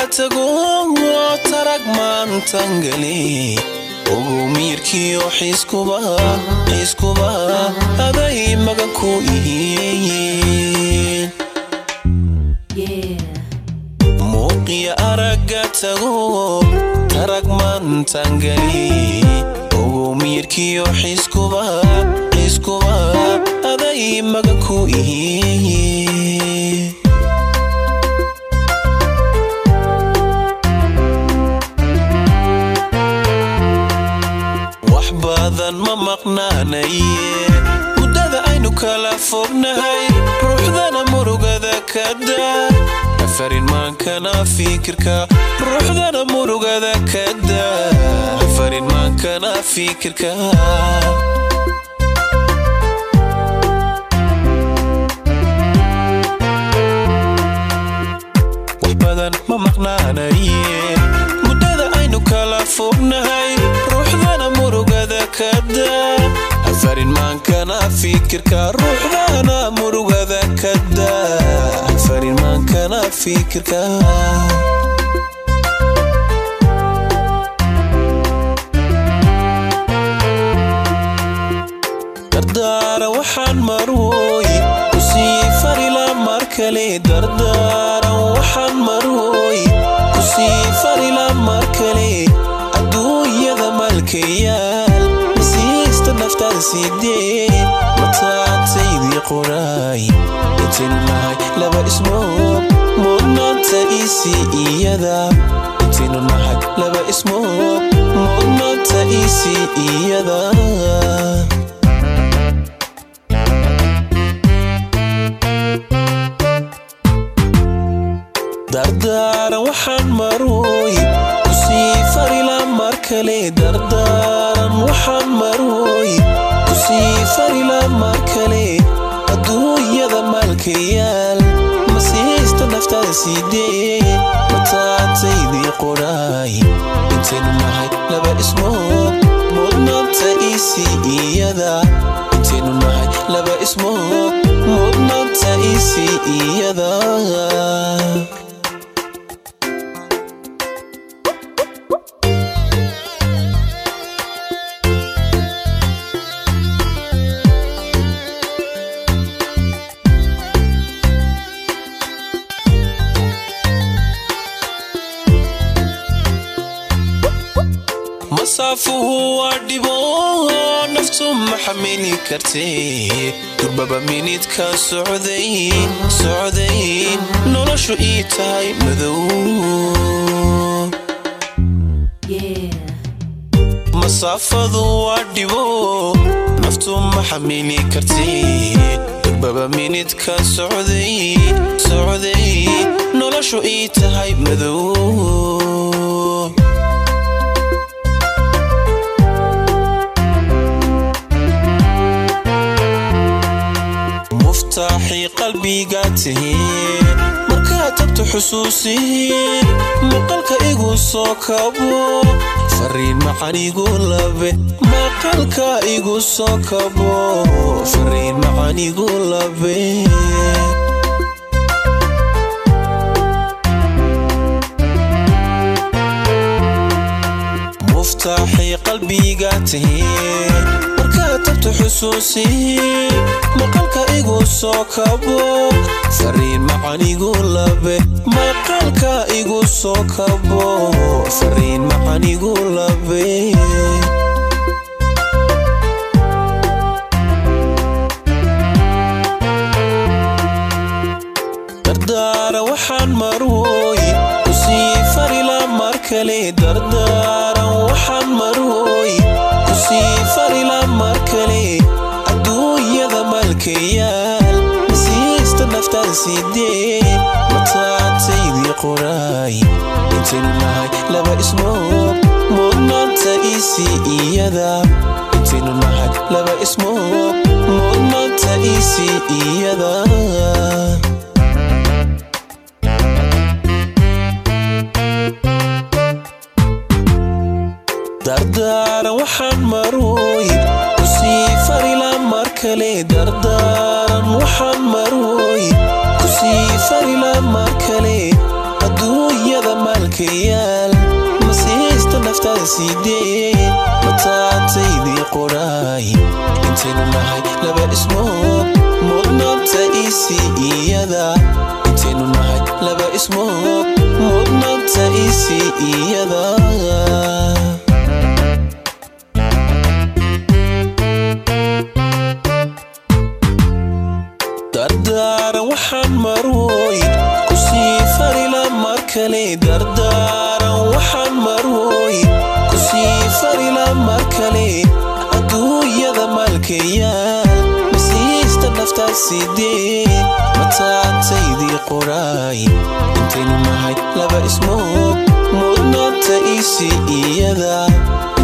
tago tarag maantangale ogow miirkiyo xiiskuba xiiskuba aday magan ku ihiin muuqiya aragga tago tarag maantangale ogow miirkiyo xiiskuba xiiskuba aday magan ku ihiin wax badan ma maqnaanaye muddada aynu kala fognahay ruuxdana murugada ka daa afarin maankana fikirka ruuxdana murugada ka daa afarin maankana fikirka wax badan ma maqnaanaye muddada aynu kala fognahay ruuxdana murugada ka daa afarin maankana fikirka ruuxdana murugada ka daa afarin maankana fikirka dardaara waxaan marwooy kusii farila mar kale dardaaran waxaan marwooy kusii farila mar kale adduunyada malkayaal masiista naftaada sidee mataantaydii qoraay intaynu nahay laba ismoog mudnaanta isi iyada intaynu nahay laba ismoog mudnaanta isi iyada dardaaran waxaan marwooy kusii farila mar kale dardaaran waxaan marwooy kusii farila mar kale adduunyada maalkayaal masiista naftaada sidee mataantaydii qoraay intaynu nahay laba ismoog mudnaanta isi iyada intaynu nahay laba ismoog mudnaanta isi iyada masaafuhu waa dhibo naftu ma xamili kartee durbaba minidka socday socday noloshu ii tahay madow masaafadu waa dhibo naftu ma xamili kartee durbaba minidka socday socday noloshu ii tahay madow muftaaxii qalbiga tihee markaad tagto xusuusii maqalka igu soo kabo fariin macanigu labe maqalka igu soo kabo fariin macanigu labe muftaaxii qalbiga tihee markaad tagto xusuusii maqalka igu soo kabo fariin macanigu labe maqalka igu soo kabo fariin macanigu labe dardaara waxaan marwooy kusii farila mar kale dardaaran waxaan marwooy kusii farila mar kale adduunyada maalkayaal masiista naftaada sidee mataantaydii qoraay intaynu nahay laba ismoog mudnaanta isi iyada intaynu nahay laba ismoog mudnaanta isi iyada dardaaran waxaan marwooy kusii farila mar kale dardaaran waxaan marwooy kusii farila mar kale adduunyada maalkayaal masiista naftaada siidee mataataydii qoraay intaynu nahay laba ismood mudnaanta isi iyada intaynu nahay laba ismood mudnaanta isi iyada dardaaran waxaan marwoy kusii farila mar kale dardaaran waxaan marwoy kusii farila mar kale adduunyada maalkayaal masiista naftaad sidee mataataydii qoraay intaynu nahay laba ismood mudnaanta isi iyada